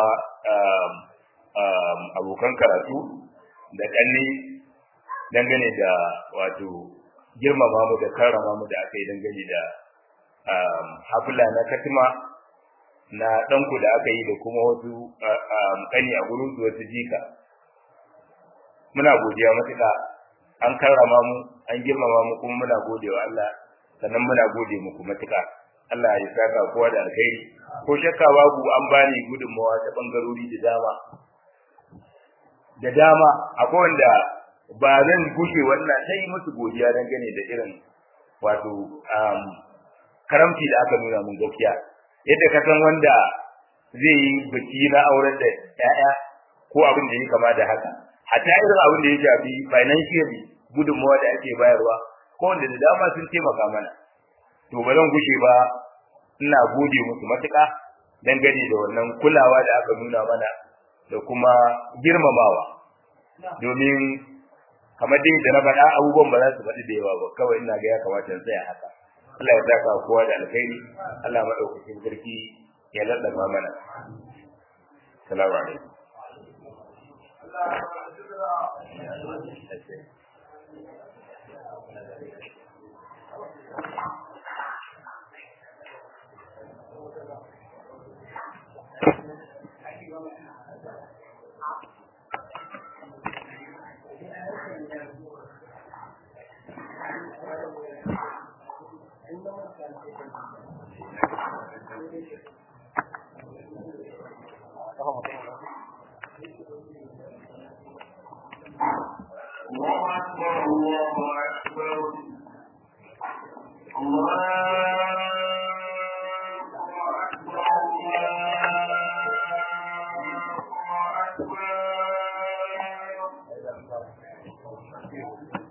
abokan karatu da ƙanni dangane da wato girmama mu da karrama mu da aka yi dangane da hafila na katima na ɗanku da aka yi da kuma wasu ƙani a gurin su wasu jika muna godiya matuƙa an karrama mu an girmama mu kuma muna gode wa Allah sannan muna gode muku matuƙa Allah ya saka kowa da alkhairi ko shakka babu an bani gudunmawa ta bangarori da dama da dama akwai wanda ba zan gushe wannan sai musu godiya dangane da irin wato karamci da aka nuna mun gaskiya yadda ka san wanda zai yi biki na auren da 'ya'ya ko abin da ya kama da haka hatta irin abin da ya shafi financially gudunmawa da ake bayarwa ko wanda da dama sun taimaka mana to ba zan gushe ba ina gode musu matuƙa dangane da wannan kulawa da aka nuna mana da kuma girmamawa domin kamar dai da na faɗa abubuwan ba za su faɗi da yawa ba kawai ina ga ya kamata in tsaya haka Allah ya saka kowa da alkhairi Allah madaukakin sarki ya ladaba mana salamu alaikum الله أكبر الله أكبر الله أكبر الله أكبر